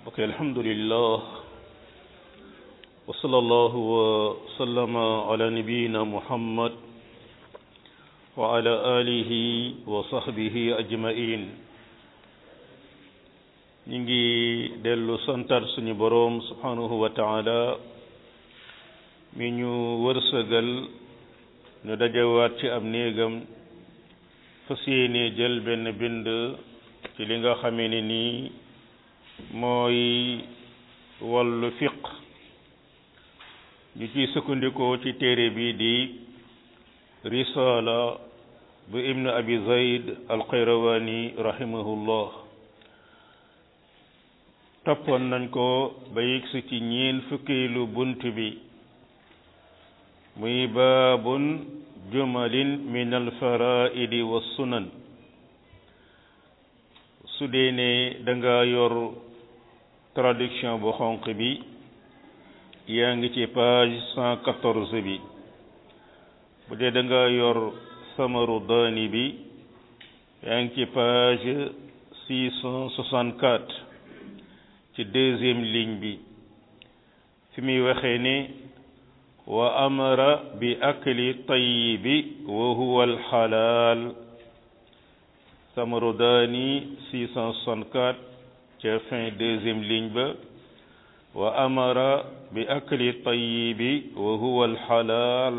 ok alhamdulillah wa sallallahu wa sallama ala nabiyina muhammad wa ala alihi wa sahbihi ajmain ñi ngi dellu santar suñu boroom subhanahu wa taala mi ñu wërsëgal ñu dajewaat ci am néegam fas yéene jël benn bind ci li nga xamee ne nii mooy wàllu fiq ñu ciy sukkandikoo ci téere bi di risala bu ibnu abi zayd alxayrawani rahimahullah toppoon nañ ko ba yegsi ci ñeen fukkeelu bunt bi muy baabun jumalin min alfaraidi wa sunan su dee ne danga yor traduction bu xonq bi yaa ngi ci page cent quatorze bi bu dee danga yor samaru daani bi yaa ngi ci page six cent soixante quatre ci deuxième ligne bi fi muy waxee ne wa amara bi akli tayyibi wa huwa alxalaal Samarodani 664 ca fin deuxième ligne ba wa amara bi akli tayyibi wa huwa alxalaal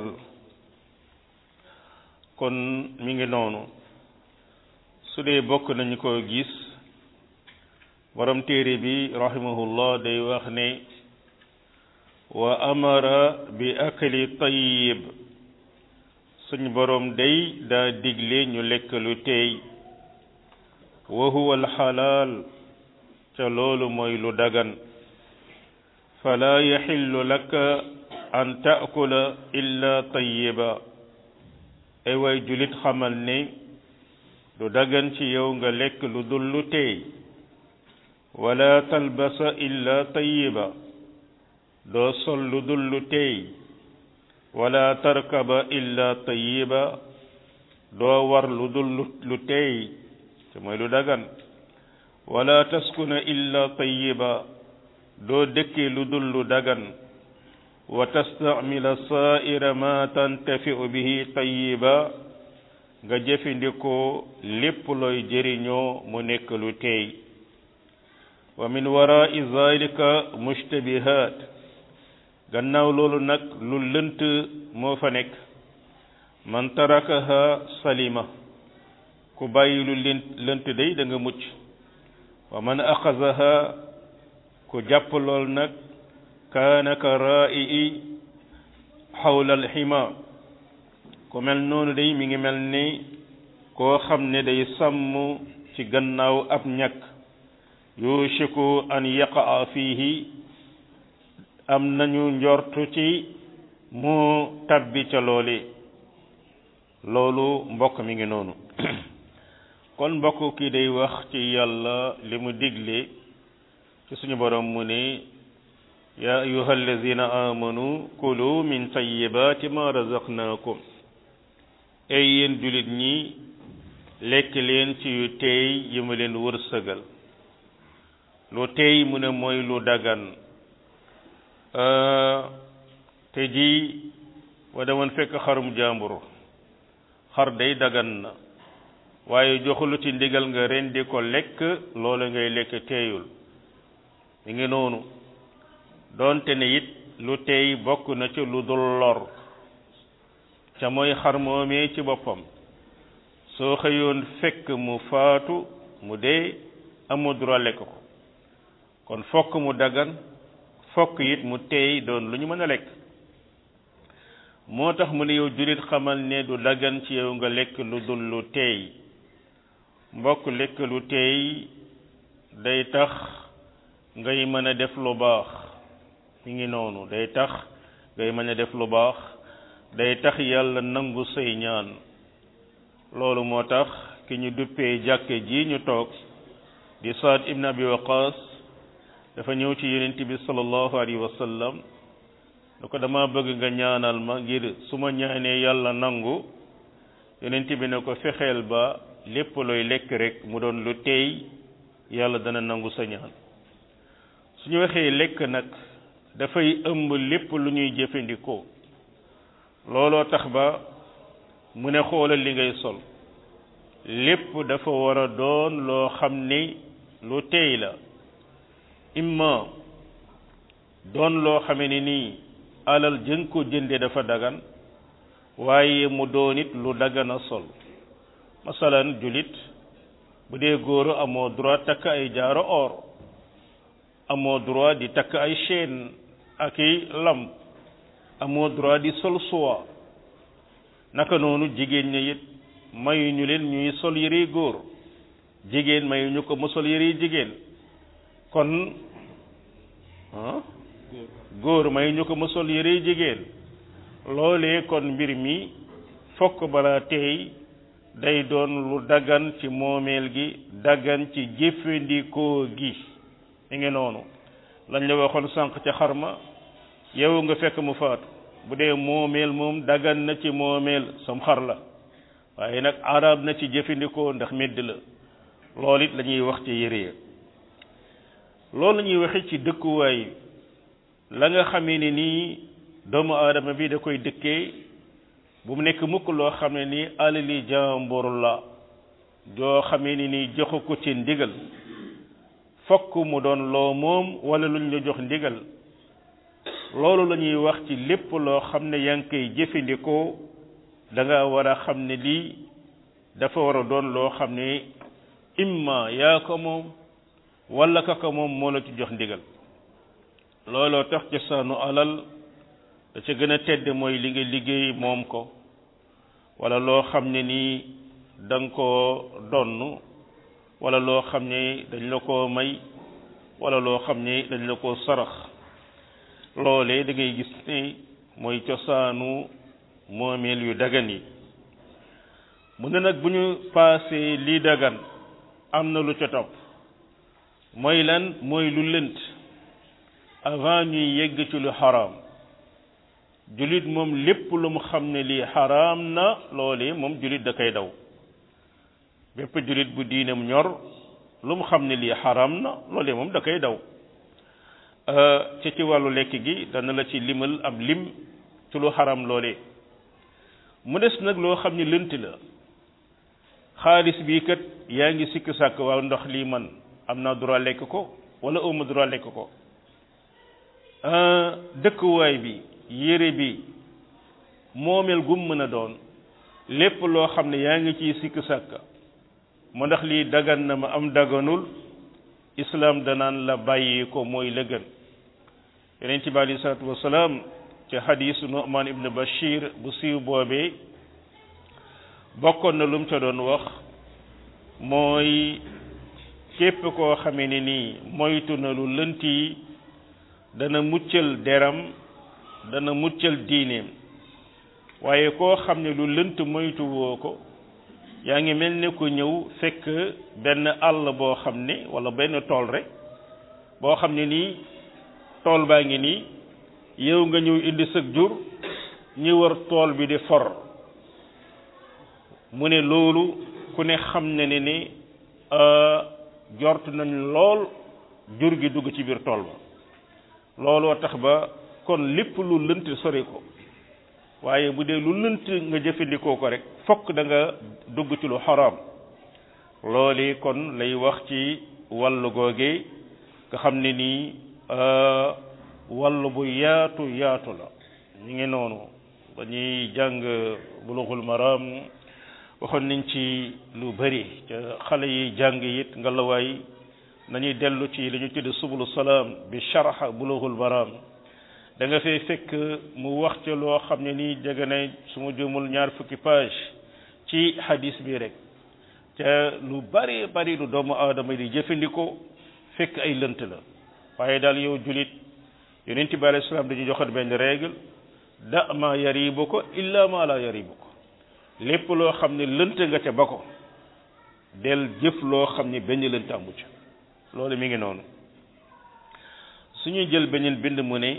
kon mi ngi noonu su dee bokk nañu ko gis borom téere bi rahimahullah day wax ne wa amara bi akli tayyib suñ borom day daa digle ñu lekk lu teey wa huwa alxalaal ca loolu mooy lu dagan fala yaxillu laka an taakula illa tayiba ay way julit xamal ne du dagan ci yow nga lekk lu dul lu teey wala talbasa illa tayiba doo sol lu dul lu teey wala tarkaba illa tayiba doo war lu dul lu teey te mooy lu dagan wala taskuna illa tayiba doo dëkkee lu dul lu dagan wa tastamila saaira ma tantafiu bihi tayiba nga jëfandikoo lépp looy jëriñoo mu nekk lu teey wa min warai zalika mushtabihat gannaaw loolu nag lu lënt moo fa nekk man tarakaha salima ku bàyyi lu lënt lënt day da nga mucc wa man axasaha ku jàpp lool nag kaana ka raa'i xawla alxima ku mel noonu day mi ngi mel ni koo xam ne day sàmm ci gannaaw ab ñàkk yushiku an yaqaa fiihi am nañu njortu ci mu tabbi ca loole loolu mbokk mi ngi noonu kon mbokk kii day wax ci yàlla li mu digle ci suñu borom mu ne yaa ayuha allazina amanu kulu min tayyibati ma razaqnakum ay yéen julit ñi lekk leen ci yu teey yi ma leen wërsëgal lu teey mu ne mooy lu dagan te ji wa demoon fekk xarum jàmbur xar day dagan na waaye joxulu ci ndigal nga rendi ko lekk loolu ngay lekk teeyul mi ngi noonu doonte ne it lu teey bokk na ci lu dul lor ca mooy xar moomee ci boppam soo xëyoon fekk mu faatu mu dee amoo droit lekk ko kon fokk mu dagan fokk it mu teey doon lu ñu mën a lekk moo tax mu ne yow jullit xamal ne du dagan ci yow nga lekk lu dul lu teey mbokk lekk lu teey day tax ngay mën a def lu baax mi ngi noonu day tax ngay mën a def lu baax day tax yàlla nangu say ñaan loolu moo tax ki ñu duppee jàkke ji ñu toog di Saad ibn Abi Waqas dafa ñëw ci yonent bi sallallahu alayhi wa sallam da ko dama bëgg nga ñaanal ma ngir su ma ñaanee yàlla nangu yonent bi ne ko fexeel ba lépp looy lekk rek mu doon lu teey yàlla dana nangu sa ñaan suñu waxee lekk nag dafay ëmb lépp lu ñuy jëfandikoo looloo tax ba mu ne xoolal li ngay sol lépp dafa war a doon loo xam ni lu teey la imma doon loo xame ni nii alal jën ko jënde dafa dagan waaye mu doon it lu dagan a sol masalan julit bu dee góor amoo droit takk ay jaaro or amoo droit di takk ay chaîne ak i lam amoo droit di sol soie naka noonu jigéen ña it mayuñu leen ñuy sol yëre góor jigéen mayuñu ko mu sol yëre jigéen kon ah góor mayuñu ko mu sol yëre jigéen loolee kon mbir mi fokk bala tey day doon lu daggan ci moomeel gi daggan ci jëfandikoo gi mi ngi noonu lañ la waxoon sànq ca xarma yow nga fekk mu faatu bu dee moomeel moom daggan na ci moomeel sam xar la waaye nag arab na ci jëfandikoo ndax medd la loolu it la ñuy wax ci yére ya loolu la ñuy waxe ci dëkkuwaay la nga xamee ne nii doomu aadama bi da koy dëkkee bu mu nekk mukk loo xam ne nii alali jàmbur la joo xamee ni nii joxu ko ci ndigal fokk mu doon loo moom wala luñ la jox ndigal loolu la ñuy wax ci lépp loo xam ne yaa ngi koy jëfandikoo da nga war a xam ne lii dafa war a doon loo xam ne imma yaa ko moom wala ka ko moom moo la ci jox ndigal looloo tax ci saanu alal da ca gën a tedd mooy li nga liggéey moom ko wala loo xam ne nii da nga koo donn wala loo xam ne dañ la koo may wala loo xam ne dañ la koo sarax loolee da ngay gis ne mooy cosaanu moomeel yu dagan yi mu ne nag bu ñu paasee lii dagan am na lu ca topp mooy lan mooy lu lënt avant ñuy yegg ci lu xaraam julit moom lépp lu mu xam ne lii xaraam na loolee moom julit da koy daw bépp julit bu diinam ñor lu mu xam ne lii xaraam na loolee moom da koy daw ci ci wàllu lekk gi dana la ci limal ab lim ci lu xaram loolee mu des nag loo xam ne lënt la xaalis bii kat yaa ngi sikk sàkk waaw ndox lii man am naa droit lekk ko wala awma droit lekk ko dëkkuwaay bi yére bi moomeel gum mën a doon lépp loo xam ne yaa ngi ciy sikk sàkk mu ndax lii dagan na ma am daganul islam danaan la bàyyi ko mooy la gën yonent bi alei salatu wasalaam ci xadisu Nu'man ibn Bashir bu siiw boobee bokkoon na lu mu ca doon wax mooy képp koo xamee ne nii moytu na lu lënt yi dana muccal deram dana muccal diineem waaye koo xam ne lu lënt moytu woo ko yaa ngi mel ne ko ñëw fekk benn àll boo xam ne wala benn tool rek boo xam ne nii tool baa ngi nii yow nga ñëw indi sëg jur ñi war tool bi di for mu ne loolu ku ne xam ne ne ni jort nañ lool jur gi dugg ci biir tool ba looloo tax ba kon lépp lu lënt sori ko waaye bu dee lu lënt nga jëfandikoo ko rek fokk da nga dugg ci lu xaraam loolu kon lay wax ci wàllu googe nga xam ne nii wàllu bu yaatu yaatu la ñu ngi noonu ba ñuy jàng bulughul maram waxoon nañ ci lu bari ca xale yi jàng it nga la waay nañuy dellu ci li ñu tudde subulu salaam bi sharh bulughul maram da nga fay fekk mu wax ca loo xam ne nii jege na su ma jëmul ñaar fukki page ci hadis bi rek te lu bari bari lu doomu aadama di jëfandikoo fekk ay lënt la waaye daal yow julit yonent bi alayhi salaam dañuy joxat benn règle da ma yaribu ko illa ma la yaribu ko lépp loo xam ne lënt nga ca ba ko del jëf loo xam ne benn lënt amu ca loolu mi ngi noonu suñuy jël beneen bind mu ne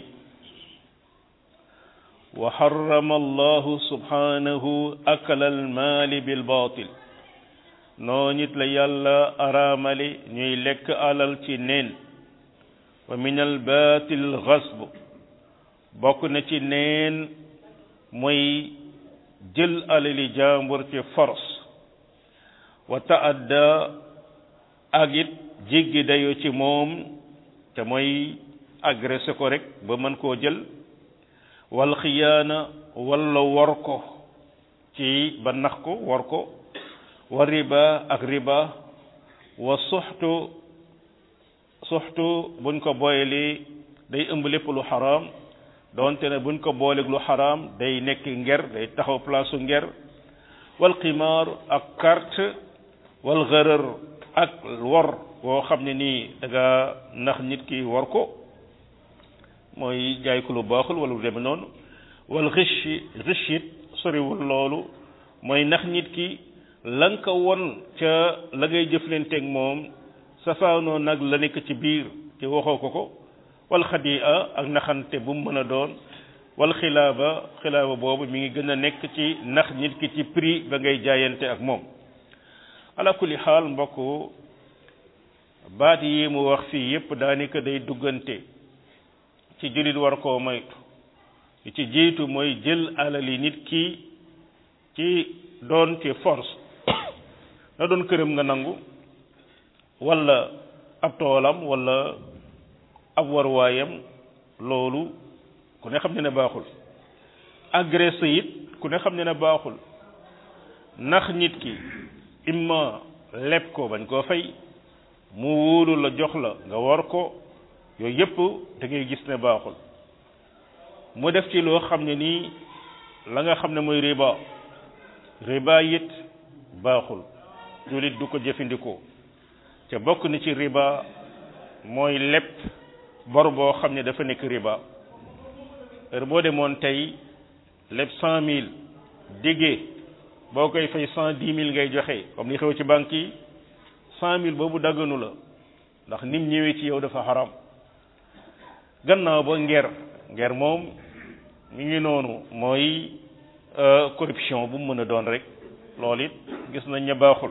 wa harrama allahu subhanahu akala almaali bil baatil noo nit la yàlla araamali ñuy lekk alal ci neen wa min al batil xasb bokk na ci neen mooy jël alali jàmbur ci force wa taadda ak it jéggi dayo ci moom te mooy agressé ko rek ba mën koo jël wal xiyaana walla war ko ci ba nax ko war ko wa riba ak riba wa suxtu suxtu buñ ko booylee day ëmb lépp lu xaraam doonte ne buñ ko booleeg lu xaraam day nekk nger day taxaw place su nger wal qimaar ak carte wal gërër ak wor boo xam ne nii da nga nax nit ki war ko mooy jaay ko lu baaxul wala lu demee noonu wal riche riche it soriwul loolu mooy nax nit ki la nga ko won ca la ngay jëflanteeg moom safaanoo nag la nekk ci biir te waxoo ko ko wal xadia ak naxante bu mu mën a doon wal xilaaba xilaaba boobu mi ngi gën a nekk ci nax nit ki ci prix ba ngay jaayante ak moom ala kulli xaal mbokk baat yi mu wax fii yépp daanaka day duggante ci jullit war koo moytu li ci jiitu mooy jël alali nit ki ci doon ci force na doon këram nga nangu walla ab toolam walla ab warwaayam loolu ku ne xam ne ne baaxul agressé it ku ne xam ne ne baaxul nax nit ki imma leb ko bañ koo fay mu wóolu la jox la nga war ko yooyu yépp da ngay gis ne baaxul mu def ci loo xam ne nii la nga xam ne mooy riba riba it baaxul jullit du ko jëfandikoo te bokk na ci riba mooy lépp bor boo xam ne dafa nekk riba heure boo demoon tey lépp cent mille diggee boo koy fay cent dix mille ngay joxe comme li xew ci banque yi cent mille boobu dagganu la ndax nim ñëwee ci yow dafa xaram gannaaw ba nger nger moom mi ngi noonu mooy corruption bu mu mën a doon rek loolu it gis nañ ne baaxul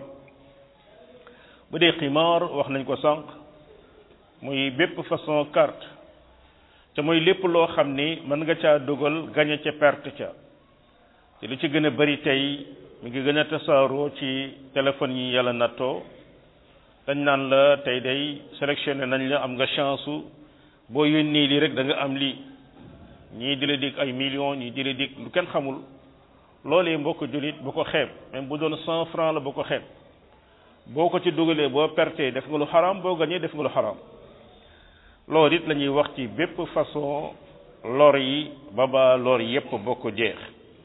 bu dee ximaar wax nañ ko sànq muy bépp façon carte te mooy lépp loo xam ni mën nga caa dugal gañe ca perte ca te lu ci gën a bari tey mi ngi gën a tasaaroo ci téléphone yi yàlla nattoo dañ naan la tey day sélectionné nañ la am nga chance boo yónnee lii rek da nga am lii ñii di la dig ay millions ñii di la dig lu kenn xamul loolee mbokk jullit bu ko xeeb même bu doon cent franc la bu ko xeeb boo ko ci dugalee boo pertee def nga lu xaraam boo gañee def nga lu xaraam loolu it la ñuy wax ci bépp façon lor yi ba ba lor yépp bokk jeex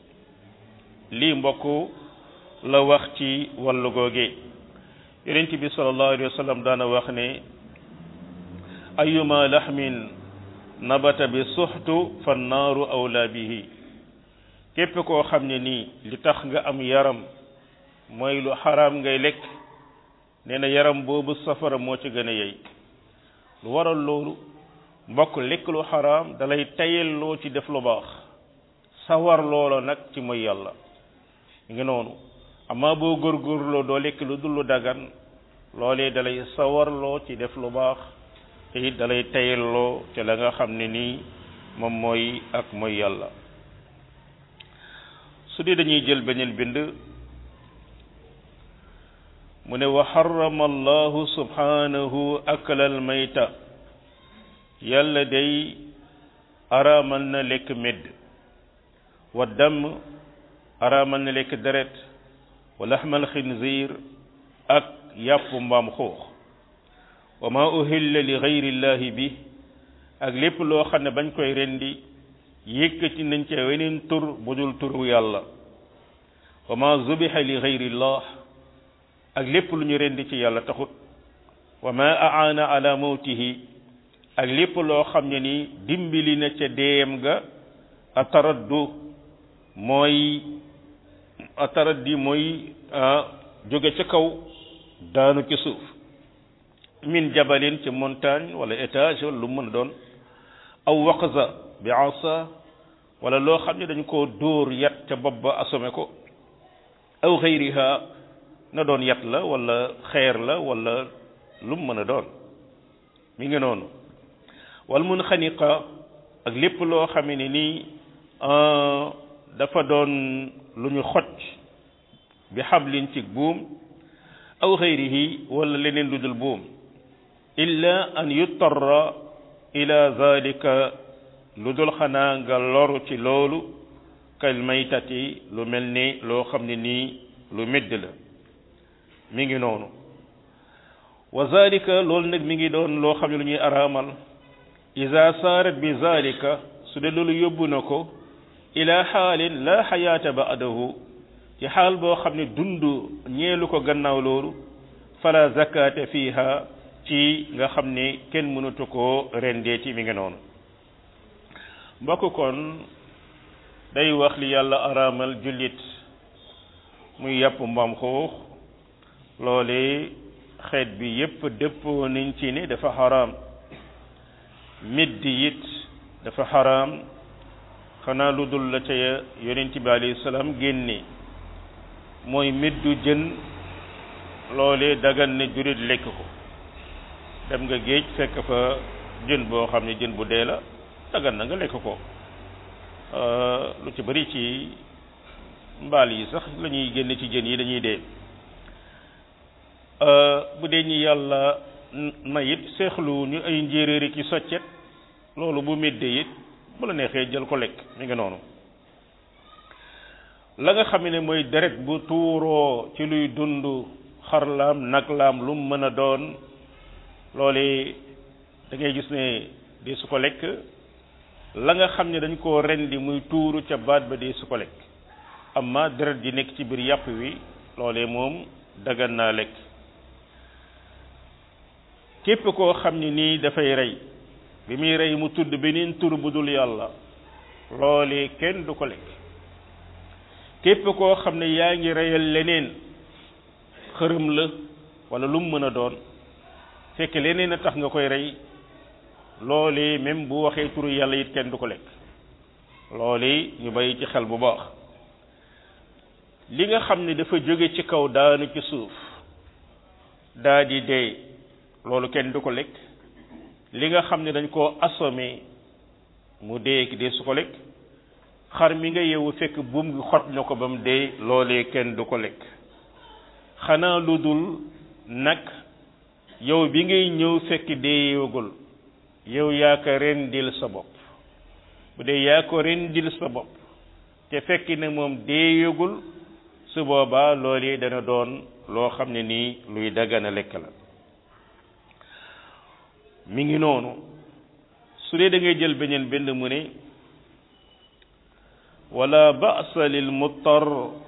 lii mbokk la wax ci wàllu googee yonent bi sallallahu alayhi wa sallam daana wax ne ayuma laxmin nabata bi suxtu fa naaru awla bihi képp koo xam ne nii li tax nga am yaram mooy lu xaraam ngay lekk nee na yaram boobu safara moo ci gën a yey lu waral loolu mbokk lekk lu xaraam dalay tayelloo ci def lu baax sawar loola nag ci mooy yàlla ngi noonu amaa boo góorgóorloo doo lekk lu dul lu dagan loolee dalay sawarloo ci def lu baax te it dalay tayelloo ci la nga xam ne nii moom mooy ak mooy yàlla su dee dañuy jël beneen bind mu ne wa xarama allahu subhanahu akalal mayta yàlla day araamal na lekk medd wa damm araamal na lekk deret wa laxmal xinziir ak yàpp mbaam xuux wa ma uhilla li gayrillahi bi ak lépp loo xam ne bañ koy rendi yëkkati nañ ca weneen tur bu dul turu yàlla wa ma zubiha li gayrillah ak lépp lu ñu rendi ci yàlla taxut wa ma aana ala mawtihi ak lépp loo xam ne ni dimbali na ca deem ga ataraddu mooy ataraddi mooy jóge ca kaw daanu ci suuf min jabalin ci montagne wala étage wala lu mën a doon aw waqza bi asa wala loo xam ne dañ koo dóor yat ca bopp ba asome ko aw xayriha na doon yat la wala xeer la wala lu mu mën a doon mi ngi noonu wal mun xaniqa ak lépp loo xame ne nii dafa doon lu ñu xoj bi xablin ci buum aw xayrihi wala leneen lu dul buum illa an yuttarra ila zalika lu dul xanaa nga loru ci loolu kal maytati lu mel ni loo xam ne nii lu medd la mi ngi noonu wa zalika loolu nag mi ngi doon loo xam ne lu ñuy araamal ida saarat bi zalika su dee loolu yóbbu na ko ila xaalin la xayaata ba'dahu ci xaal boo xam ne dund ñeelu ko gannaaw loolu fala zakata fiha ci nga xam ne kenn mënatu koo rendeeti mi ngi noonu mbokk kon day wax li yàlla araamal jullit muy yàpp mbaam xuux loole xeet bi yépp dëppoo nañ ci ne dafa xaraam middi it dafa xaraam xanaa lu dul la ca yonent bi alayhi salaam génne mooy middu jën loole dagan ne jurit lekk ko dem nga géej fekk fa jën boo xam ne jën bu dee la dagan na nga lekk ko lu ci bari ci mbaal yi sax la ñuy génne ci jën yi dañuy dee bu dee ñi yàlla na it seexlu ñu ay njéeréeri ki soccet loolu bu méddee it bu la neexee jël ko lekk mi ngi noonu la nga xam ne mooy deret bu tuuroo ci luy dund xarlaam naglaam lu mu mën a doon loole da ngay gis ne dee su ko lekk la nga xam ne dañ koo rendi muy tuuru ca baat ba dee su ko lekk amma deret ji nekk ci biir yàpp wi loolee moom dagan naa lekk képp koo xam ne nii dafay rey bi muy rey mu tudd beneen tur bu dul yàlla loolee kenn du ko lekk képp koo xam ne yaa ngi reyal leneen xërëm la wala lu mu mën a doon fekk leneen a tax nga koy rey loolee même bu waxee turu yàlla it kenn du ko lekk loolee ñu bàyyi ci xel bu baax li nga xam ne dafa jóge ci kaw daanu ci suuf daa di dee loolu kenn du ko lekk li nga xam ne dañ koo assommé mu dee ki dee su ko lekk xar mi nga yeewu fekk buum gi xot na ko ba mu dee loolee kenn du ko lekk xanaa lu dul nag yow bi ngay ñëw fekk dee yeewagul yow yaa ko rendil sa bopp bu dee yaa ko rendil sa bopp te fekk ne moom dee yeegul su boobaa loolee dana doon loo xam ne nii luy daggana lekk la mi ngi noonu su dee da ngay jël beneen benn mu ne wala ba'sa lil muttar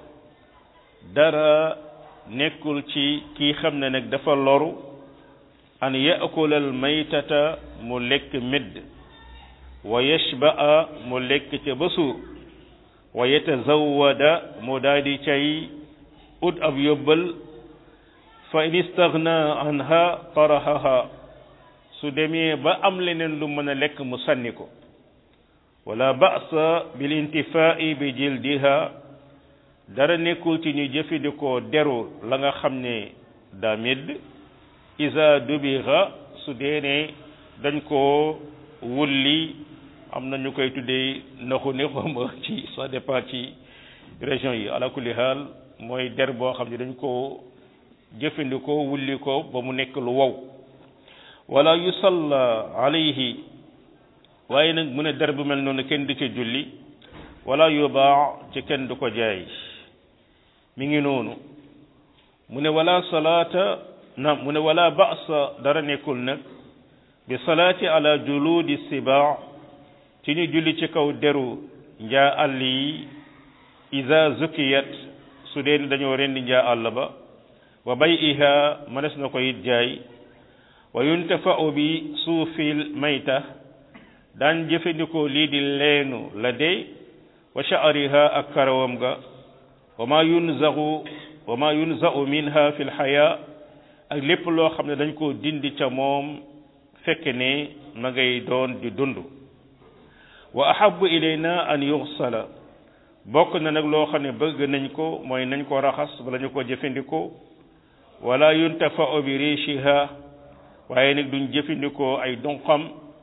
dara nekkul ci kii xam ne nag dafa loru an yaakula al maytata mu lekk medd wa yashba'a mu lekk ca ba suur wa yatazawwada mu daadi cay ut ab yóbbal fa in istaghna anha tarahaha su demee ba am leneen lu mën a lekk mu sànni ko wala ba'sa bil intifaa'i bi jildiha dara nekkul ci ñu jëfandikoo deru la nga xam ne daa medd isa dubiha su dee ne dañ koo wulli am na ñu koy tuddee naxu ne xawma ci ça dépend ci région yi ala kulli haal mooy der boo xam ne dañ koo jëfandikoo wulli ko ba mu nekk lu wow wala yusalla alayhi waaye nag mu ne der bu mel noonu kenn du ca julli wala yubaa ci kenn du ko jaay mi ngi noonu mu ne wala salaata na mu ne wala ba'sa dara nekkul nag bi salaati ala juludi sibaa ci ñu julli ci kaw deru njaa àll yi iza zukiyat su dee dañoo rendi njaa àll ba wa bay'iha mënees na ko it jaay wa yuntafa'u bi suufil mayta daan jëfandikoo lii di leenu la dee wa sha'riha ak karawam ga wa ma yunzahu wa ma yunza'u minha fi lxaya ak lépp loo xam ne dañ koo dindi ca moom fekk ne ma ngay doon di dund wa ahabu ilayna an yuxsala bokk na nag loo xam ne bëgg nañ ko mooy nañ ko raxas bala ñu ko jëfandikoo wala yuntafa'u bi richiha waaye nag duñ jëfandikoo ay donqam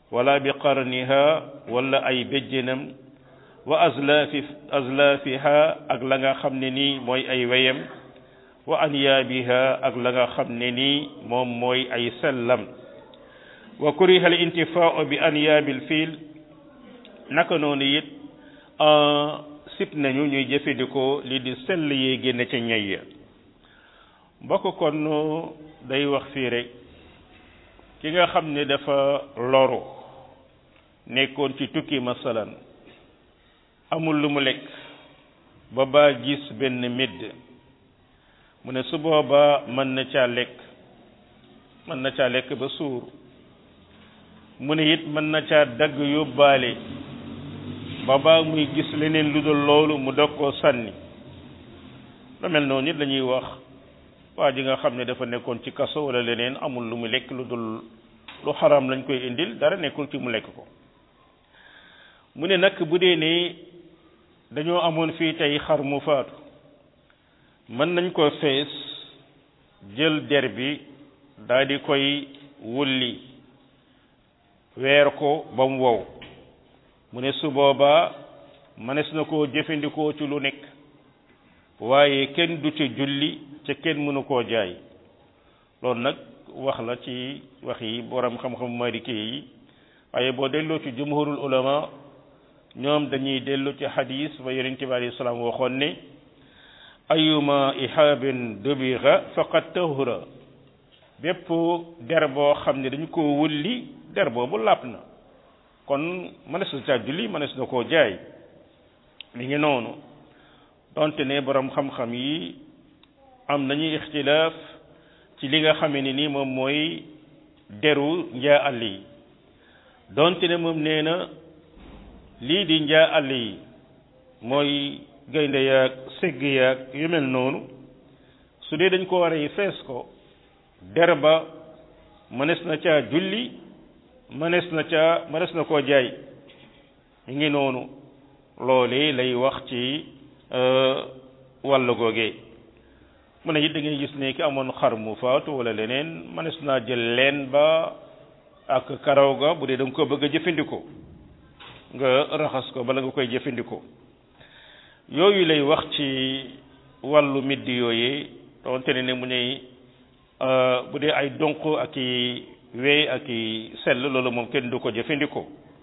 wala bi qarniha wala ay béjjénam wa azlaafi azlaafiha ak la nga xam ne nii mooy ay weyam wa anyaabiha ak la nga xam ne nii moom mooy ay sellam wa kuriha al intifaau bi anyaabil fiil naka noonu it sip nañu ñuy jëfandikoo li di sell yee génne ca ñay ya mbokk kon day wax fii rek ki nga xam ne dafa loru nekkoon ci tukki masalan amul lu mu lekk ba baa gis benn médd mu ne su boobaa mën na caa lekk mën na caa lekk ba suur mu ne it mën na caa dagg yóbbaale ba baa muy gis leneen lu dul loolu mu dog koo sànni lu mel noonu it la ñuy wax waa ji nga xam ne dafa nekkoon ci kaso wala leneen amul lu mu lekk lu dul lu xaram lañ koy indil dara nekkul ci mu lekk ko mu ne nag bu dee ne dañoo amoon fii tey xar mu faatu mën nañ ko fees jël der bi daal di koy wulli weer ko ba mu wow mu ne su boobaa mënees na koo jëfandikoo ci lu nekk waaye kenn du ci julli ca kenn mënu koo jaay loolu nag wax la ci wax yi borom xam-xam maliki yi waaye boo delloo ci jumhurul ulama ñoom dañuy dellu ci hadis ba yonente bi alayhi salaam waxoon ne ayuma ihaabin dubixa faqad tahura bépp der boo xam ne dañu ko wulli der boobu làpp na kon mënees na caa julli mënees na koo jaay mi ngi noonu donte ne borom xam-xam yi am nañu ixtilaaf ci li nga xamee ni nii moom mooy deru njaa àll yi donte ne moom nee na lii di njaa àll yi mooy gaynde yaag segg yaag yu mel noonu su dee dañ ko war a fees ko der ba mënees na caa julli mënees na caa mënees na koo jaay mi ngi noonu loolee lay wax ci wàll googee mu ne it da ngay gis ne ki amoon xar mu faatu wala leneen mënees naa jël leen ba ak karaw ga bu dee da nga ko bëgg a jëfandikoo nga raxas ko bala nga koy jëfandikoo yooyu lay wax ci wàllu middi yooyee doonte ne ne mu ne bu dee ay donq ak i wey ak i sell loolu moom kenn du ko jëfandikoo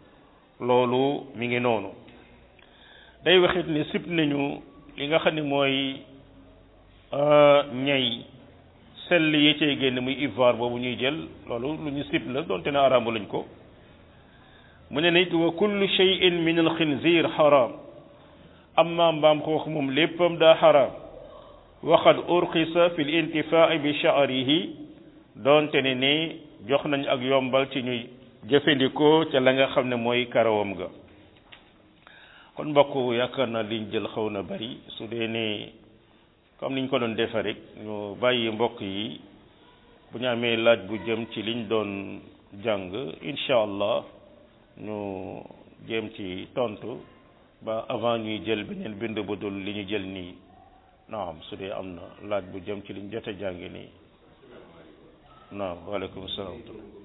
loolu mi ngi noonu day waxit ne sib nañu li nga xam ne mooy ñay sell yi cay génn muy ivoire boobu ñuy jël loolu lu ñu sib la doonte ne araamu lañ ko mu ne nit wa kullu shay'in min al xinzir xaram amma mbaam xoox moom léppam daa xaram waxad urxisa fi l intifaa bi sha'rihi doonte ne ni jox nañ ak yombal ci ñuy jëfandikoo ca la nga xam ne mooy karawam ga kon mbokk yaakaar naa liñ jël xaw na bari su dee ne comme niñ ko doon defe rek ñu bàyyi mbokk yi bu ñu amee laaj bu jëm ci liñ doon jàng incha allah ñu jéem ci tontu ba avant ñuy jël beneen bind bu dul li ñu jël nii naam su dee am na laaj bu jëm ci liñ jot a jàng nii naam waaleykum salaam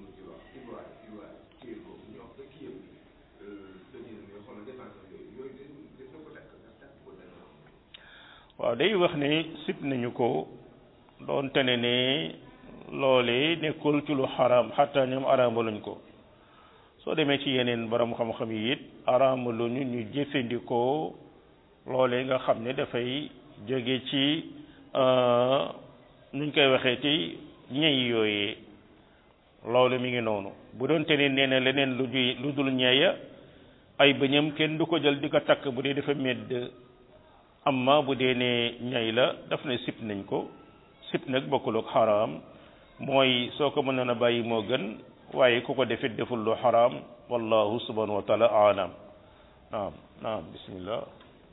waaw day wax ne sib nañu ko doonte ne ne loole nekkul ci lu xaraam xataa ñoom araamaluñ ko soo demee ci yeneen borom xam-xam yi it araamaluñu ñu jëfandikoo loole nga xam ne dafay jóge ci nuñ koy waxee ci ñey yooyee loolu mi ngi noonu bu doonte ne nee na leneen lu juy lu dul ñeeya ay bëñam kenn du ko jël di ko takk bu dee dafa medd amma bu dee ne ñay la daf ne sip nañ ko sip nag bokkul ak xaraam mooy soo ko mënoon a bàyyi moo gën waaye ku ko defit deful lu xaraam wallahu subhanahu wa taala alam naam naam bismillah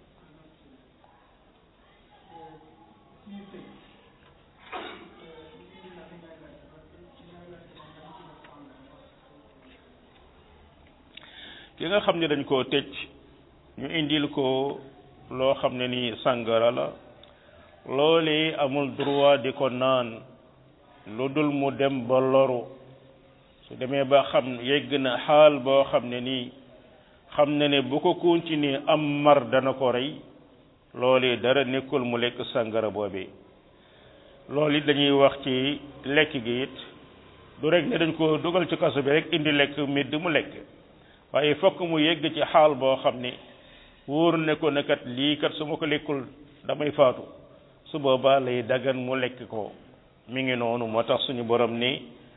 ki nga xam ne dañ koo tëj ñu indil ko loo xam ne ni sàngara la loolee amul droit di ko naan lu dul mu dem ba loru su demee ba xam yegg na xaal boo xam ne nii xam na ne bu ko continuer am mar dana ko rey loolu dara nekkul mu lekk sàngara boobee loolu it dañuy wax ci lekk gi it du rek ne dañ ko dugal ci kaso bi rek indi lekk medd mu lekk waaye fokk mu yegg ci xaal boo xam ne wóor ne ko ne kat lii kat su ma ko lekkul damay faatu su boobaa lay dagan mu lekk ko mi ngi noonu moo tax suñu borom ni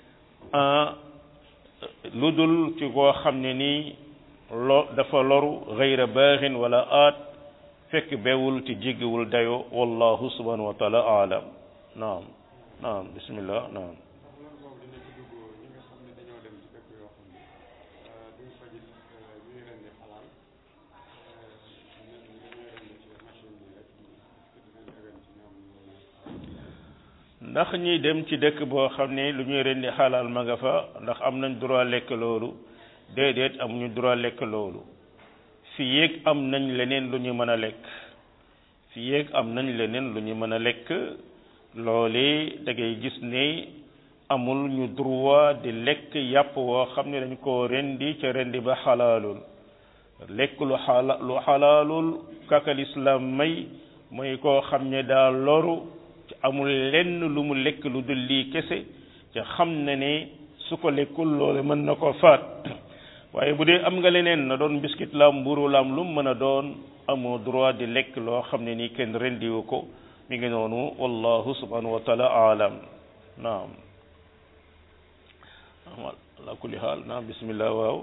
lu dul ci koo xam ne nii lo dafa loru gayra baaxin wala aat fekk bewul ci jéggiwul dayo wallahu subhanahu wa taala aalam naam naam bismillah naam ndax ñi dem ci dëkk boo xam ne lu ñuy rendi xalaal ma nga fa ndax am nañ droit lekk loolu déedéet amuñu droit lekk loolu fi yéeg am nañ leneen lu ñu mën a lekk fi yéeg am nañ leneen lu ñu mën a lekk loole da ngay gis ne amul ñu droit di lekk yàpp woo xam ne dañ koo rendi ca rendi ba xalaalul lekk lu xala lu xalaalul kakal islam may mooy koo xam ne daa loru ci amul lenn lu mu lekk lu dul lii kese ca xam na ne su ko lekkul loole mën na ko faat waaye bu dee am nga leneen na doon biskit laam mburu laam lu mu mën a doon amoo droit di lekk loo xam ne nii kenn rendiwu ko mi ngi noonu wallahu subhanahu wa taala aalam naam ala kulli haal naam bismillah waaw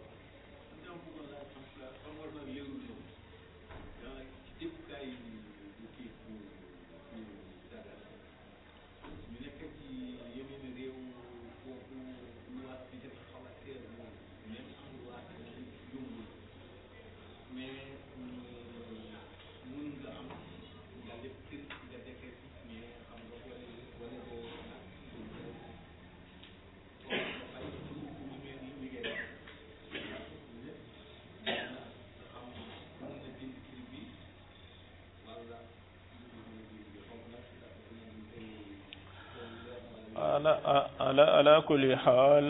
ala ala ala kulli xaal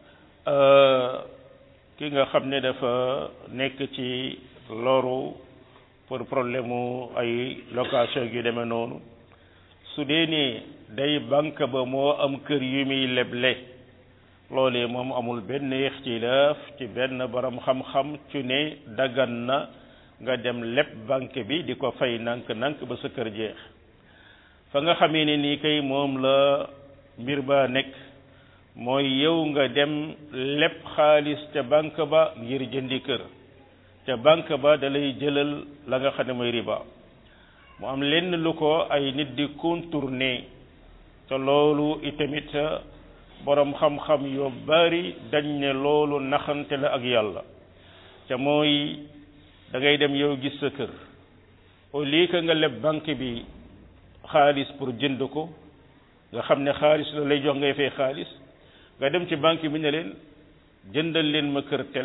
ki nga xam ne dafa nekk ci loru pour problème mu ay location yu demee noonu su dee ni day banque ba moo am kër yu muy leble loolee moom amul benn ixtilaaf ci benn borom xam-xam ci ne daggan na nga dem leb banque bi di ko fay nank-nank ba sa kër jeex fa nga xamee ne nii kay moom la mbir ba nekk mooy yow nga dem leb xaalis ca banque ba ngir jëndi kër ca banque ba da lay jëlal la nga xam ne mooy riba mu am lenn lu ko ay nit di contourner te loolu itamit borom xam-xam yu bari dañ ne loolu naxante la ak yàlla ca mooy da ngay dem yow gis sa kër au lieu que nga leb banque bi xaalis pour jënd ko nga xam ne xaalis la lay jox ngay fay xaalis nga dem ci banque bi ne leen jëndal leen ma kër tel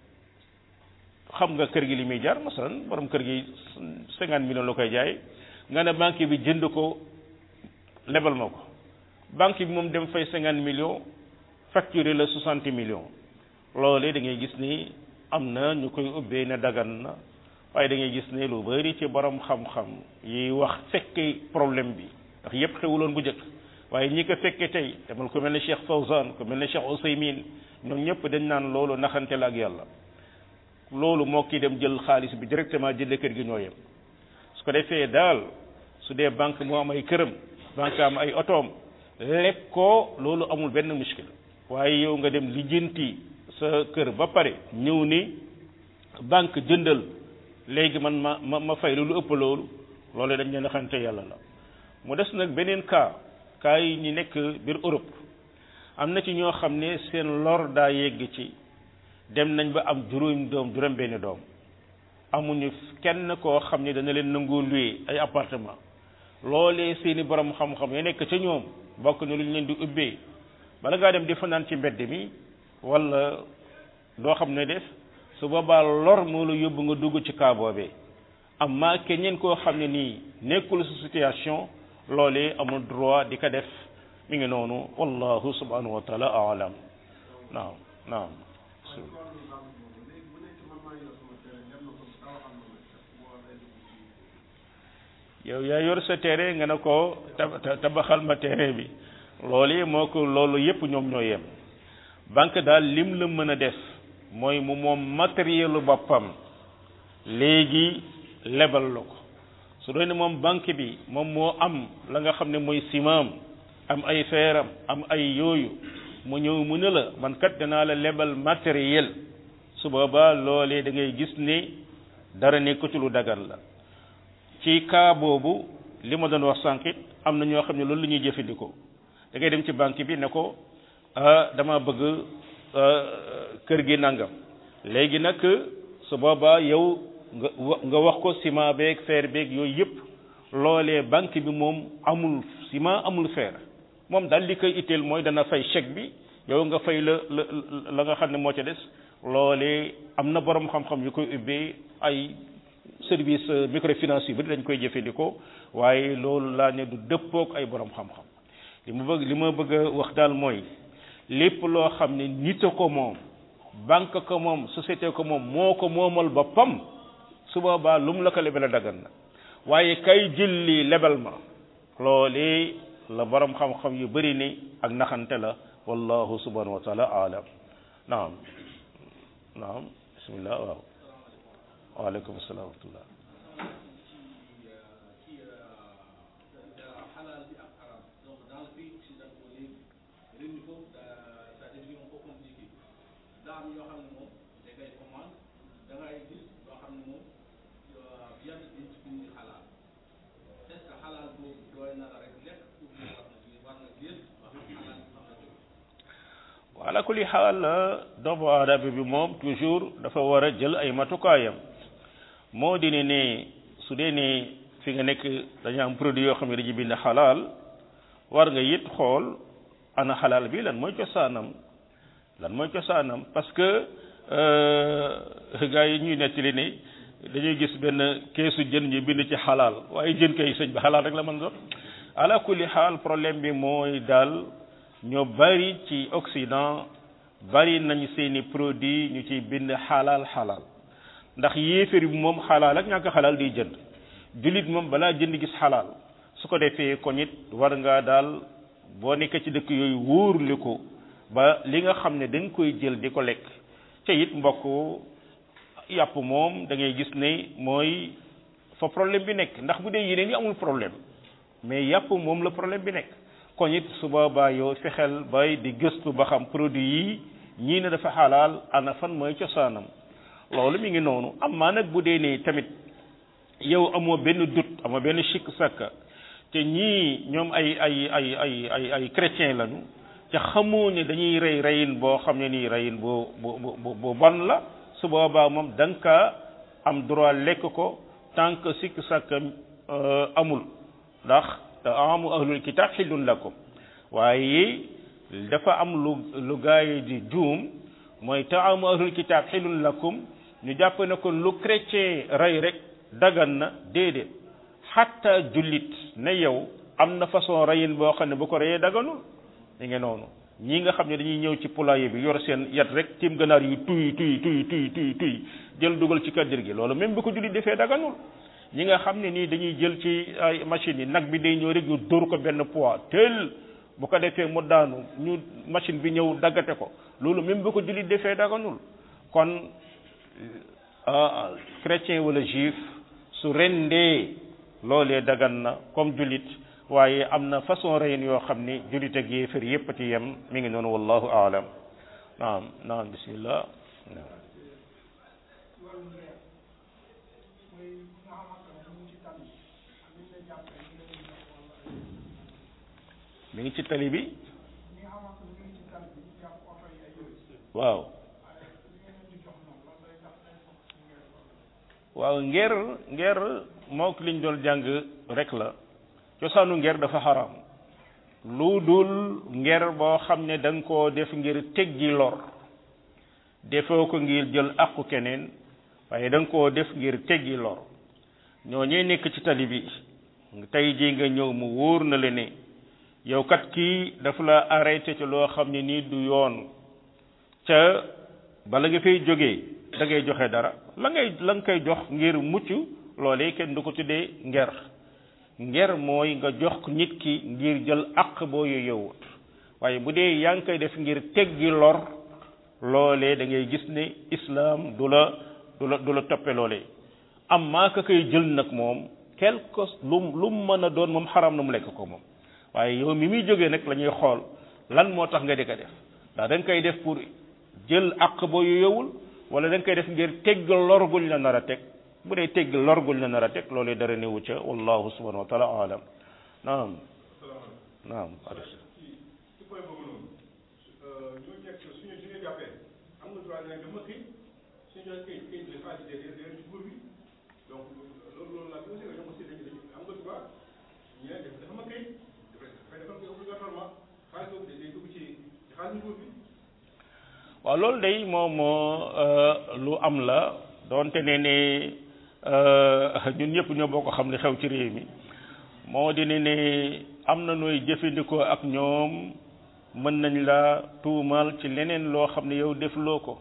xam nga kër gi li muy jar masalan borom kër gi cinquante millions la koy jaay nga ne banque bi jënd ko lebal ma ko banque bi moom dem fay cinquante millions facturé la soixante millions loolee da ngay gis ni am na ñu koy ubbee ne dagan na waaye da ngay gis ne lu bari ci borom xam-xam yi wax fekke problème bi ndax yépp xewuloon bu njëkk waaye ñi ko fekke tey demal ko mel ne Cheikh Fawzan ko mel ne Cheikh Ousaymin ñoom ñëpp dañ naan loolu naxante la ak yàlla loolu moo kii dem jël xaalis bi directement jënd kër gi ñoo yem su ko defee daal su dee banque moo am ay këram banque am ay otoom leb ko loolu amul benn muskil waaye yow nga dem lijjanti sa kër ba pare ñëw ni banque jëndal léegi man ma ma ma fay lu ëpp loolu loolu dañ leen naxante yàlla la mu des nag beneen cas cas yi ñi nekk biir Europe am na ci ñoo xam ne seen lor daa yegg ci dem nañ ba am juróom doom juróom benn doom amuñu kenn koo xam ne dana leen nangu louer ay appartement loolee seeni borom xam-xam ya nekk ca ñoom bokk na lu ñu leen di ubbee bala ngaa dem di fanaan ci mbedd mi wala doo xam ne def su boobaa lor moo la yóbbu nga dugg ci cas boobee amma keneen koo xam ne nii nekkul sa situation loolee amul droit di ko def mi ngi noonu wallahu subhanahu wa taala aalam naam naam yow yaa yor sa terrain nga ne ko tabaxal ma terrain bi loolu yi moo ko loolu yépp ñoom ñoo yem banque daal lim la mën a def mooy mu moom matérielu boppam léegi lebal la ko su doon ne moom banque bi moom moo am la nga xam ne mooy simaam am ay feeram am ay yooyu mu ñëw mu ne la man kat danaa la lebal matériel su boobaa loolee da ngay gis ne dara nekkatu lu dagan la ci cas boobu li ma doon wax sànqit am na ñoo xam ne loolu la ñuy jëfandikoo da ngay dem ci banque bi ne ko dama bëgg kër gi nangam léegi nag su boobaa yow nga nga wax ko ciment beeg fer beeg yooyu yëpp loolee banque bi moom amul ciment amul fer moom daal li koy itteel mooy dana fay chèque bi yow nga fay la la la nga xam ne moo ca des loolee am na borom xam-xam yu koy ubbee ay service microfinance yu bari dañ koy jëfandikoo waaye loolu laa ne du dëppook ay borom xam-xam li ma bëgg li ma bëgg a wax daal mooy lépp loo xam ne nit a ko moom banque ko moom société ko moom moo ko moomal boppam su boobaa lu mu la ko lebal dagan na waaye kay jël lii lebal ma loolee la borom xam-xam yu bari ni ak naxante la wallahu subhanahu wa taala alam naam naam bismillah waaw waaleykum salaam wa rahmatullah ala kulli xaal doomu aadama bi moom toujours dafa war a jël ay matukaayam moo di ne ne su dee ne fi nga nekk dañu am produit yoo xam ne dañuy bind xalaal war nga it xool ana xalaal bi lan mooy cosaanam lan mooy cosaanam parce que gars yi ñuy nettali ne dañuy gis benn keesu jën ñu bind ci xalaal waaye jën kay sëñ bi xalaal rek la mën doon ala kulli xaal problème bi mooy daal ñoo bari ci Occident bari nañ seeni produit ñu ciy bind xalaal xalaal ndax yéeféer bi moom xalaal ak ñàkk xalaal di jënd jullit moom balaa jënd gis xalaal su ko defee ko nit war ngaa daal boo nekkee ci dëkk yooyu wóorlu ko ba li nga xam ne da nga koy jël di ko lekk te it mbokk yàpp moom da ngay gis ne mooy fa problème bi nekk ndax bu dee yeneen yi amul problème mais yàpp moom la problème bi nekk kon it su boobaa yow fexeel bay di gëstu ba xam produit yi ñii ne dafa xalaal ana fan mooy cosaanam loolu mi ngi noonu am maa nag bu dee ne tamit yow amoo benn doute amoo benn sikk sakka te ñii ñoom ay ay ay ay ay ay chrétien lañu te xamoo ne dañuy rey reyin boo xam ne nii reyin bu bu bu bu bon la su boobaa moom da nga kaa am droit lekk ko tant que sikk sakka amul ndax taamu ahlul kitab xillun lakum waaye dafa am lu lu gaay di juum mooy taamu ahlul kitab xillun lakum ñu jàpp ne ko lu chrétien rey rek dagan na déedéet xatta jullit ne yow am na façon reyin boo xam ne bu ko reyee daganul li nga noonu ñii nga xam ne dañuy ñëw ci poulailler bi yor seen yat rek tiim ganaar yu tuy tuy tuy tuy tuy tuy jël dugal ci kaddir gi loolu même bu ko jullit defee daganul ñi nga xam ne nii dañuy jël ci ay machines yi nag bi day ñëw rek ñu dóor ko benn poids tel bu ko defee mu daanu ñu machine bi ñëw daggate ko loolu même bu ko jullit defee daganul kon chrétien wala juif su rendee loolee dagan na comme jullit waaye am na façon reyin yoo xam ni jullit ak yéefar yépp ci yem mi ngi noonu wallahu aalam naam naam bismillah mi ngi ci tali bi waaw waaw nger nger mook liñ doon jàng rek la cosaanu nger dafa xaram lu dul nger boo xam ne da nga koo def ngir teggi lor defoo ko ngir jël àqu keneen waaye da nga koo def ngir teggi lor ñoo ñee nekk ci tali bi tey jii nga ñëw mu wóor na le ne yow kat kii dafa la arrêté ci loo xam ne nii du yoon ca bala nga fay jógee da ngay joxe dara la ngay la nga koy jox ngir mucc loolee kenn du ko tuddee nger nger mooy nga jox nit ki ngir jël àq boo yeyowut waaye bu dee yaa ngi koy def ngir teggi lor loolee da ngay gis ne islaam du la du la du la toppe loolee am maa ka koy jël nag moom quelque lu lu mu mën a doon moom xaram na mu lekk ko moom waaye yow mi muy jógee nag la ñuy xool lan moo tax nga di ko def ndax da nga koy def pour jël àq boo yeyowul wala da nga koy def ngir tegg lor guñ la nar a teg bu dee tegg lor guñ la nar a teg loolee dara newu ca wallahu subhanahu wa taala alam naam naam ci point boobu noonu ñu nekk suñu suñu jàppee am nga droit ne dama këy suñu joxe këy këy les fois ci derrière ci cour bi donc loolu loolu laa aussi ñoom aussi dañu dañu am nga droit ñu ne def dafa ma këy dafay dafa ma obligatoirement xaalis boobu day dugg ci ci xaalis cour bi waaw loolu day moom lu am la doonte ne ne ñun ñëpp ñoo boo ko xam ne xew ci réew mi moo di ne ne am na nooy jëfandikoo ak ñoom mën nañ la tuumaal ci leneen loo xam ne yow defloo ko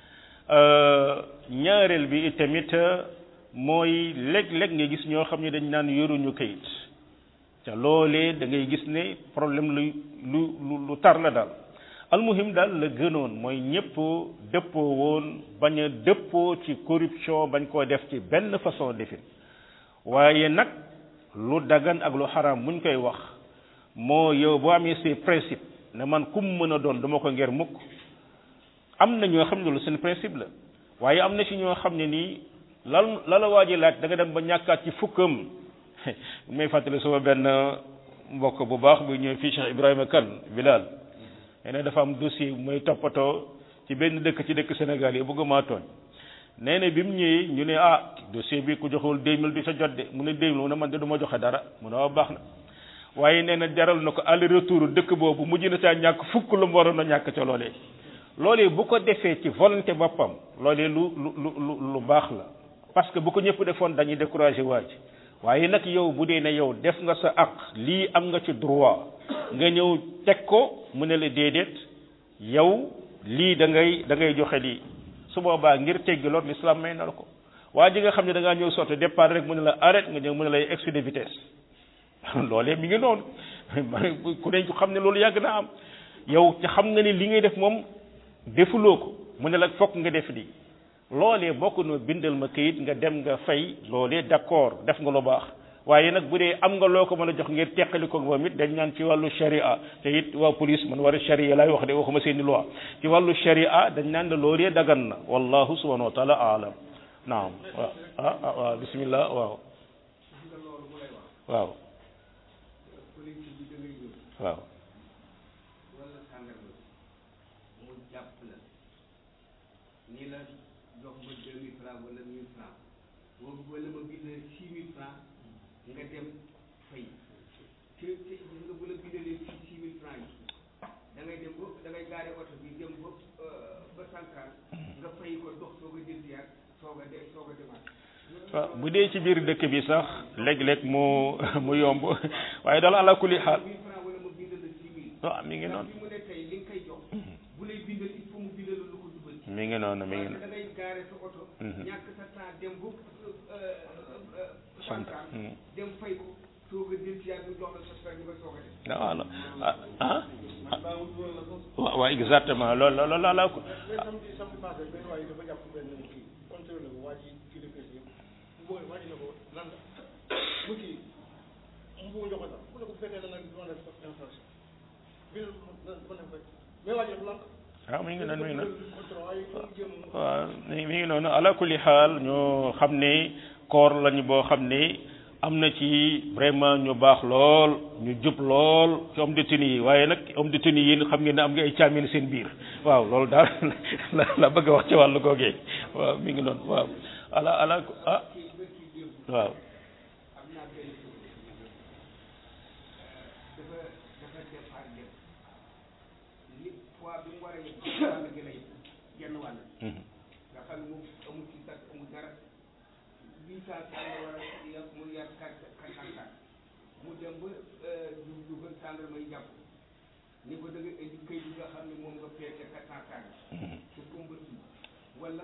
ñaareel bi itamit mooy léeg-léeg nga gis ñoo xam ne dañ naan yoruñu kayit ca loolee da ngay gis ne problème lu lu lu tar la daal almuhim daal la gënoon mooy ñëpp dëppoo woon bañ a dëppoo ci corruption bañ koo def ci benn façon defin waaye nag lu dagan ak lu xaraam buñ koy wax moo yow boo amee ses principe ne man kum mën a doon dama ko ngir mukk am na ñoo xam ne lu seen principe la waaye am na ci ñoo xam ne nii lan la la waaji laaj da nga dem ba ñàkkaat ci fukkam may fàttali sama benn mbokk bu baax bu ñëw fii Cheikh Ibrahima Kane Bilal nee na dafa am dossier mooy toppatoo ci benn dëkk ci dëkk Sénégal yi bëgguma tooñ nee na bi mu ñëwee ñu ne ah dossier bi ku joxewul deux mille du sa jot de mu ne deux mille mu ne man de du ma joxe dara mu ne waaw baax na waaye nee na jaral na ko aller retour dëkk boobu mujj na saa ñàkk fukk lu mu waroon a ñàkk ca loolee loolee bu ko defee ci volonté boppam loolee lu lu lu lu baax la parce que bu ko ñëpp defoon dañuy découragé waa ji waaye nag yow bu dee ne yow def nga sa aq lii am nga ci droit nga ñëw teg ko mu ne la déedéet yow lii da ngay da ngay joxe lii su boobaa ngir teggi lool l'islam may na la ko waa ji nga xam ne da ngaa ñëw sotti départ rek mu ne la arrête nga ñëw mu ne lay excès de vitesse loolee mi ngi noonu ku ne xam ne loolu yàgg naa am yow ci xam nga ni li ngay def moom defuloo ko mu ne la fokk nga def lii loolee bokk na bindal ma kayit nga dem nga fay loolee d'accord def nga lu baax waaye nag bu dee am nga loo ko mën a jox ngir teqali ko moom it dañ naan ci wàllu sharia te it waa police man war a sharia laay wax de waxuma seeni loi ci wàllu sharia dañ naan la loolee dagan na wallahu subhanahu wa taala alam naam waaw ah ah waaw bismillah waaw waaw waaw ni la jox ma deux mille francs wala mille francs boobu wala ma bind six mille francs nga dem fay te te gis nga bu la bindalee six six mille francs yi da ngay dem ba da ngay gaare oto bi dem ba ba Sankar nga fay ko dox soo ko jël siyaat soo ko dem soo ko demaat waaw bu dee ci biir dëkk bi sax léeg-léeg mu mu yomb waaye daal ala kulli xaal mille francs wala ma bindal la six mille waaw mi ngi noonu bi mu ne tey li nga koy jox bu lay bindal il faut mu bindal lu ko jubal mi ngi noonu mi ngi da ngay gaare sa oto ñàkk sa temps dem ba Sankar dem fay ko soo ko jël siyaat mu jox la sa fere nga soo ko def waaw ah ah waaw waaw exactement loolu loolu la la ko mais samedi samedi passé benn waa ji dafa jàpp benn kii contrôlé ko waa ji kii de kii bu booy waa ji ne ko lan la mu kii mu bëgg jox ko sax mu ne ko bu fekkee da nga def infraction bi ma def rek mais waa ji dafa lank waaw mi ngi noonu mi ngi noonu contrôle waaye mu jéem a waaw mi mi ngi noonu ala kulli xaal ñoo xam ne koor lañu boo xam ne am na ci vraiment ñu baax lool ñu jub lool ci homme de tenue yi waaye nag homme de tenue yi xam ngeen ne am nga ay caamin seen biir waaw loolu daal la la bëgg a wax ci wàllu googee waaw mi ngi noonu waaw ala ala ah waaw am naa benn dafa dafa départ dem li poids bi mu war a yëg wàll gi la yëg genn wàll nga xam ne moom amul ci sax amul dara huit cent cent la war a yàq mu yàq quatre quatre cent mu dem ba du dugal gendarme yi jàpp ni ko da nga indi këyit bi nga xam ne moom nga peete kataakaan su kumba si wala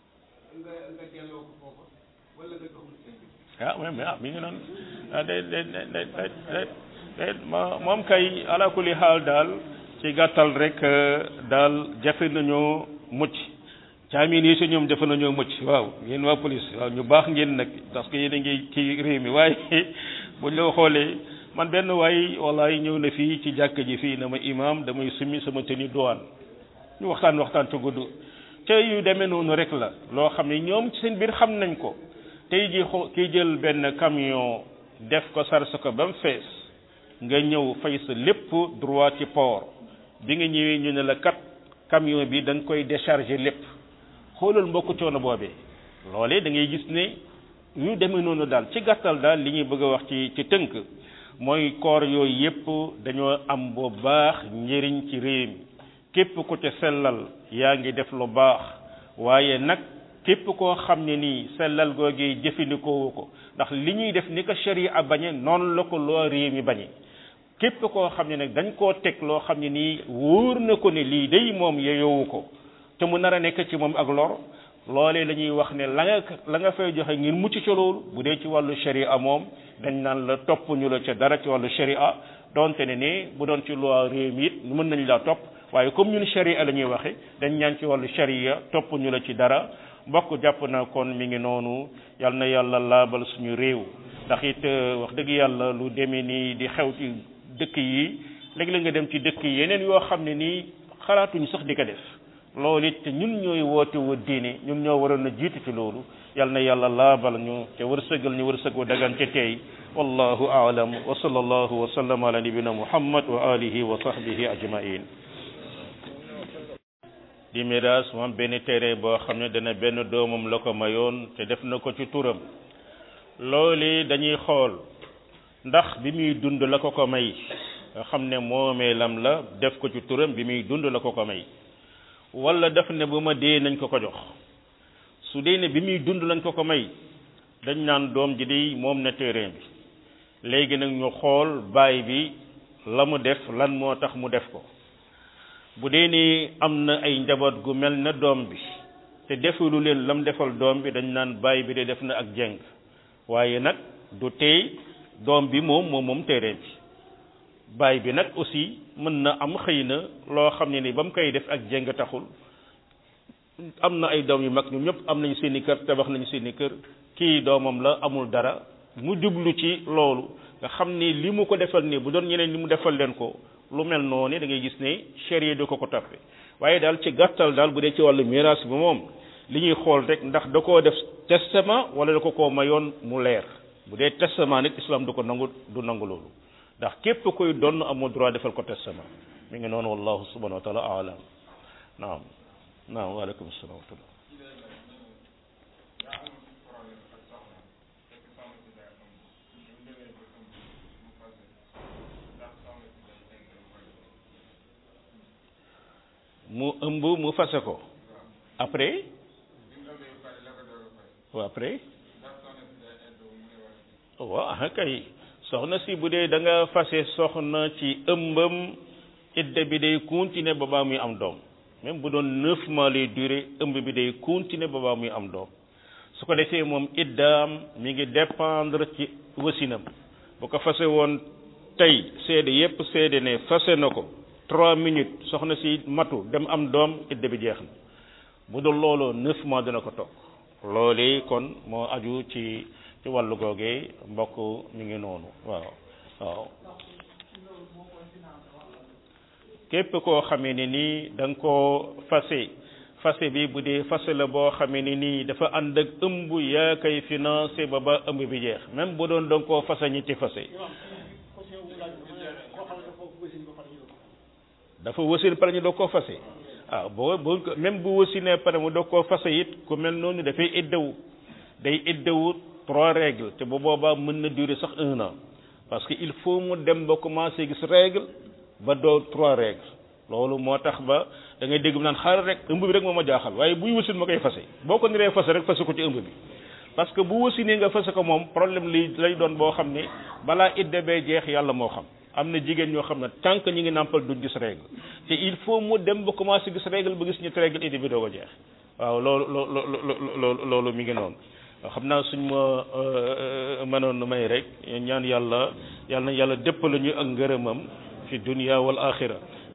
nga nga delloo ko foofa wala nga jox mu seen bi ah oui mais ah mi ngi noonu ah day day day day day day ma moom kay ala kulli xaal daal ci gàttal rek daal jafe nañoo mucc caamin yi si ñoom jafe nañoo mucc waaw yéen waa police waaw ñu baax ngeen nag parce que yéen a ngi ci réew mi waaye buñ la xoolee man benn waay wallaay ñëw na fii ci jàkk ji fii na ma imam damay summi sama tenue douane ñu waxtaan waxtaan ca gudd te yu demee noonu rek la loo xam ne ñoom ci seen biir xam nañ ko tey ji xo kiy jël benn camion def ko sarse ko ba mu fees nga ñëw fay sa lépp droit ci port bi nga ñëwee ñu ne la kat camion bi da nga koy décharger lépp xoolal mbokku coono boobee loolee da ngay gis ne yu demee noonu daal ci gàttal daal li ñuy bëgg a wax ci ci tënk mooy koor yooyu yépp dañoo am bu baax njëriñ ci réew mi képp ku ca sellal yaa ngi def lu baax waaye nag képp koo xam ne nii sellal googee jëfandikoo ko ndax li ñuy def ni ko sharia bañe noonu la ko loo réew mi bañe képp koo xam ne nag dañ koo teg loo xam ne nii wóor na ko ne lii day moom yeyowu ko te mu nar a nekk ci moom ak lor loolee la ñuy wax ne la nga la nga fay joxe ngir mucc ca loolu bu dee ci wàllu sharia moom dañ naan la topp ñu la ca dara ci wàllu sharia donte ne ni bu doon ci loi réew mi it mën nañ laa topp waaye comme ñun sharia la ñuy waxe dañ ñaan ci wàllu sharia topp ñu la ci dara mbokk jàpp na kon mi ngi noonu yal na yàlla laabal suñu réew ndax it wax dëgg yàlla lu demee nii di xew ci dëkk yi léegi-léeg nga dem ci dëkk yi yeneen yoo xam ne nii xalaatuñu sax di ko def loolu it ñun ñooy woote wa diine ñun ñoo waroon a jiitu ci loolu yal na yàlla laabal ñu te wërsëgal ñu wërsëg wa dagan te tey wallahu aalam wa sallallahu wa sallam ala nabina muhammad wa alihi wa sahbihi ajmain di miraas moom benn téere boo xam ne dana benn doomam la ko mayoon te def na ko ci turam loolu dañuy xool ndax bi muy dund la ko ko may nga xam ne moomeelam la def ko ci turam bi muy dund la ko ko may wala def ne bu ma dee nañ ko ko jox su dee ne bi muy dund lañ ko ko may dañ naan doom ji di moom na terrain bi léegi nag ñu xool baay bi la mu def lan moo tax mu def ko bu dee ni am na ay njaboot gu mel na doom bi te defulu leen lam defal doom bi dañ naan baay bi de def na ak jeng waaye nag du tey doom bi moom moom moom terrain bi baay bi nag aussi mën na am xëy na loo xam ne ni ba mu koy def ak jeng taxul am na ay doom yu mag ñoom ñëpp am nañu seeni kër tabax nañu seeni kër kii doomam la amul dara mu jublu ci loolu nga xam ni li mu ko defal nii bu doon ñeneen li mu defal leen ko lu mel noonu da ngay gis ne charia du ko ko toppe waaye daal ci gàttal daal bu dee ci wàllu miraas bi moom li ñuy xool rek ndax da koo def testament wala da ko koo mayoon mu leer bu dee testament nit islam du ko nangu du nangu loolu ndax képp koy donn amoo droit defal ko testament mi ngi noonu wallahu subhanahu wa taala alam naam naam waaleykum salaam wa rahmatullah mu ëmb mu fase ko après waaw après waaw ah kay soxna si bu dee da nga fase soxna ci ëmbam idda bi day continuer ba baa muy am doom même bu doon neuf mois lay durer ëmb bi day continuer ba baa muy am doom su ko defee moom iddaam mi ngi dépendre ci wasinam bu ko fase woon tey seede yépp seede ne fase na ko trois minutes soxna si matu dem am doom idda bi jeex na bu dul looloo neuf mois dina ko toog loolee kon moo aju ci ci wàllu googee mbokk mi ngi noonu waaw waaw képp koo xamee ne nii da nga koo fase fase bi bu dee fase la boo xamee ne nii dafa ànd ak ëmb yaa koy financé ba ba ëmb bi jeex même bu doon da nga koo fase ñetti fase dafa wasin pare ñu doog koo fase ah boo boo même bu wasinee pare mu doog koo fase it ku mel noonu dafay iddawu day iddawu trois règles te bu boobaa mën na durer sax un an parce que il faut mu dem ba commencé gis règle ba doo trois règles loolu moo tax ba da ngay dégg mu naan xaaral rek ëmb bi rek moo ma jaaxal waaye buy wasin ma koy fase boo ko niree fase rek fase ko ci ëmb bi parce que bu wasinee nga fase ko moom problème li lay doon boo xam ne balaa idda bee jeex yàlla moo xam am na jigéen ñoo xam ne tant que ñi ngi nàmpal duñ gis règle te il faut mu dem ba commencé gis règle ba gis ñu règle indi bi doo ko jeex waaw loolu loolu loolu loolu mi ngi noonu xam naa suñ ma mënoon may rek ñaan yàlla yàlla na yàlla déppale ñu ak ngërëmam fi dunia wal axira